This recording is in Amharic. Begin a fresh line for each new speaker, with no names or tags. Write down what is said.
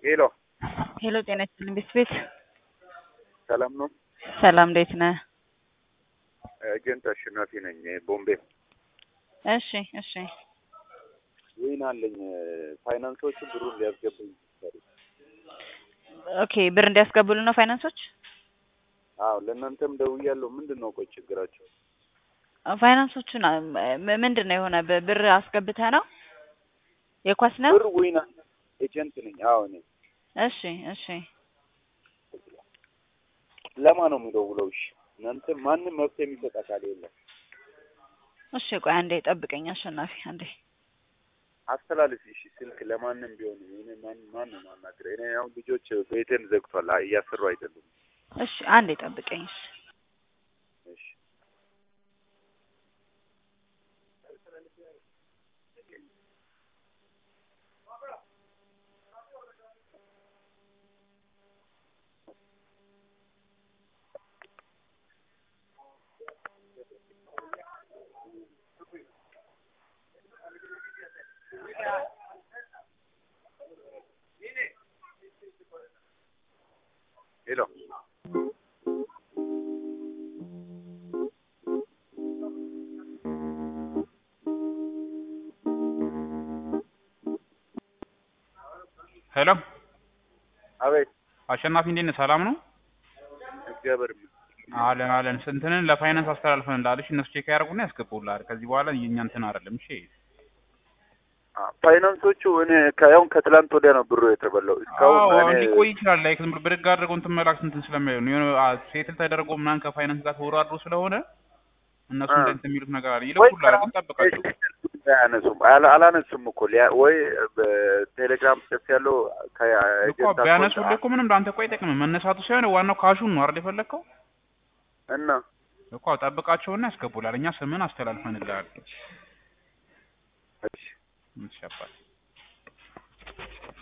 ሄሎ
ሄሎ ጤና ይስጥልኝ ቤት
ሰላም ነው?
ሰላም እንዴት ነህ?
ኤጀንት አሸናፊ ነኝ ቦምቤ።
እሺ እሺ
ወይን አለኝ ፋይናንሶቹ ብሩን ሊያስገቡኝ
ኦኬ ብር እንዲያስገቡልን ነው ፋይናንሶች?
አዎ ለእናንተም ደውያለሁ። ምንድን ነው ቆይ ችግራቸው?
ፋይናንሶቹን ም- ምንድን ነው የሆነ ብ- ብር አስገብተህ ነው የኳስ ነው?
ብር ወይን ኤጀንት ነኝ። አዎ እኔ
እሺ እሺ
ለማን ነው የምደውለው? እሺ እናንተ ማንም መብት የሚሰጥ አካል የለም።
እሺ ቆይ አንዴ ጠብቀኝ አሸናፊ አንዴ
አስተላልፍ እሺ። ስልክ ለማንም ቢሆን እኔ ማን ማን ነው ማናገር? እኔ አሁን ልጆች ቤቴን ዘግቷል አ- እያሰሩ አይደሉም።
እሺ አንዴ ጠብቀኝ እሺ
እሺ ሄሎ
ሄሎ
አቤት።
አሸናፊ እንዴት ነህ? ሰላም ነው?
እግዚአብሔር ይመስገን።
አለን አለን። ስንትንን ለፋይናንስ አስተላልፈን እንዳልሽ እነሱ ቼክ ያደርጉና ያስገቡልሃል። ከዚህ በኋላ የኛ እንትን አይደለም። እሺ
አ- ፋይናንሶቹ እኔ ከያውን ከትላንት ወዲያ ነው ብሩ የተበላው። እስካሁን
አዎ
እኔ
ሊቆይ ይችላል። ላይክ ዝም ብሎ ብድግ አድርገው እንትን መላክ እንትን ስለማይሆን ነው የሆነ አ- ሴትል ተደርጎ ምናምን ከፋይናንስ ጋር ተወራድሮ ስለሆነ እነሱ
አ።
እንደ እንትን የሚሉት ነገር አለ።
ወይ
ይልኩልሃል፣ ግን ጠብቃቸው።
አያነሱም አላ- አላነሱም እኮ ሊያ- ወይ በቴሌግራም ጽፍ ያለው
እኮ
ከኤጀንት
ቢያነሱልህ እኮ ምንም ለአንተ እኮ አይጠቅምም። መነሳቱ ሳይሆን ዋናው ካሹን ነው አይደል የፈለግከው?
እና
እኮ ጠብቃቸውና ያስገቡልሃል። እኛ ስምን አስተላልፈንልሃል።
እሺ
ይሻባል